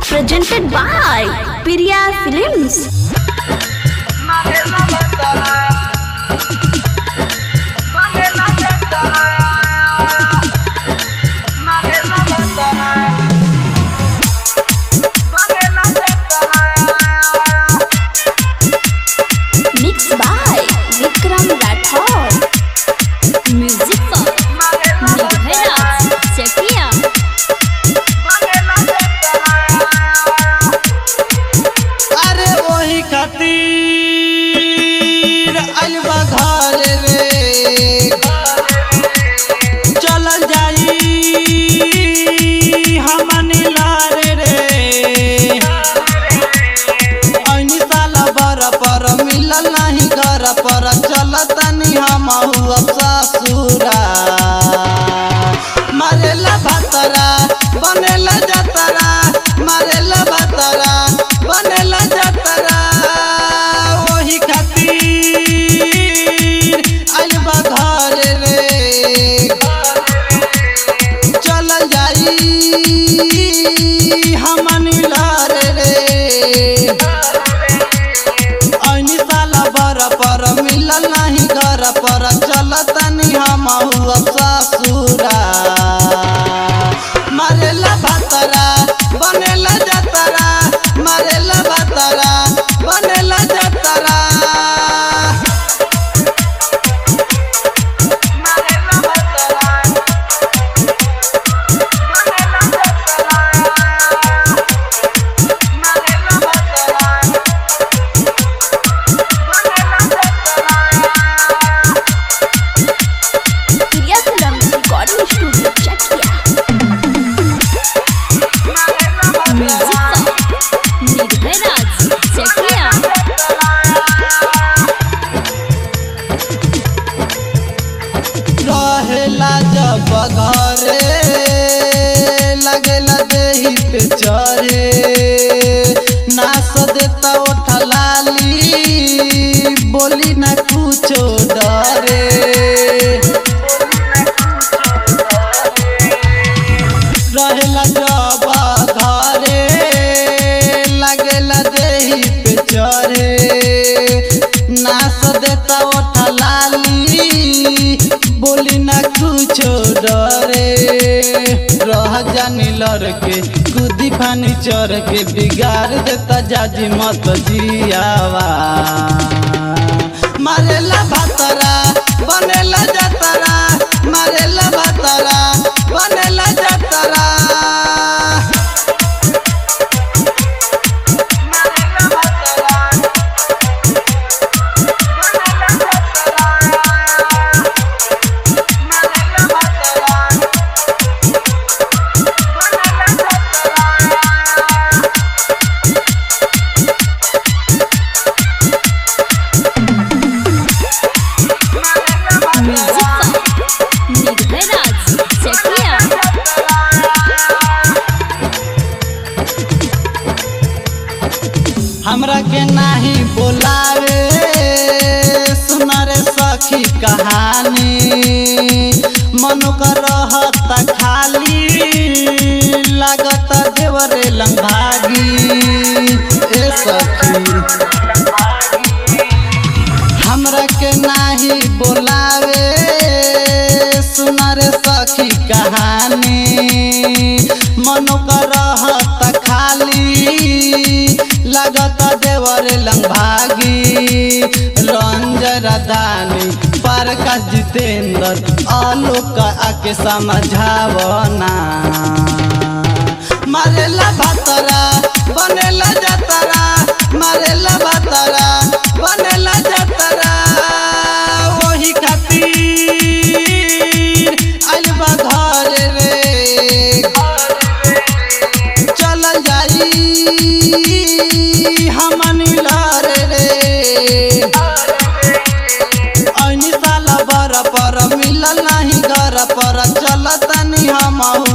presented by Priya Films. Mixed by Vikram Rathod. Music for Nirbhay Raj Chakia. अरे वही खातिर अलवा घर रे चलल जाई हमनी लारे रे ऐनी साला बर पर मिलल नहीं घर पर चलतनी हम अब ससुरा मारेला भातरा बनेला जतरा मारेला भातरा बनेला जतरा ओही खातिर अलबा घर रे चलल जाई हमनी लार रे ऐनी साला बर पर मिलल नहीं घर पर चलतनी हम अब ससुरा मारेला भातरा बनेला जतरा मारेला भातरा बनेला जतरा Priya Films Recording Studio Chakia. Music for Nirbhay Raj Chakia. रहेला जब घरे लगेला देही पे चढ़े नास देता ओठलाली बोली ना कुछो डरे रहेला जब घरे लगेला देही पे चढ़े नास देता ओठलाली बोली ना कुछो डरे रह जानी लड़के कूदी फानी चढ़ के बिगाड़ देता जाजी मत जियावा मारेला भातरा बनेला जतरा मारेला भातरा बनेला जतरा Music for Nirbhay Raj Chakia. हमरा के नाही बोलावे सुना रे सखी कहानी मन कर रहता खाली लागत देवरे लंभागी ए सखी हमरा के नाही बोलावे सुना रे सखी कहानी मनो कर रहत खाली लगत देवर लंभागी रंजन दानी प्रकाश जितेंद्र आलोक आके समझावना मारेला भातरा बनेला जतरा मारेला भातरा बनेला जतरा वही खातिर अलबा घर रे चलल जाई हमनी लार रे ऐनी साला बर पर मिलल नहीं घर पर चलतनी हम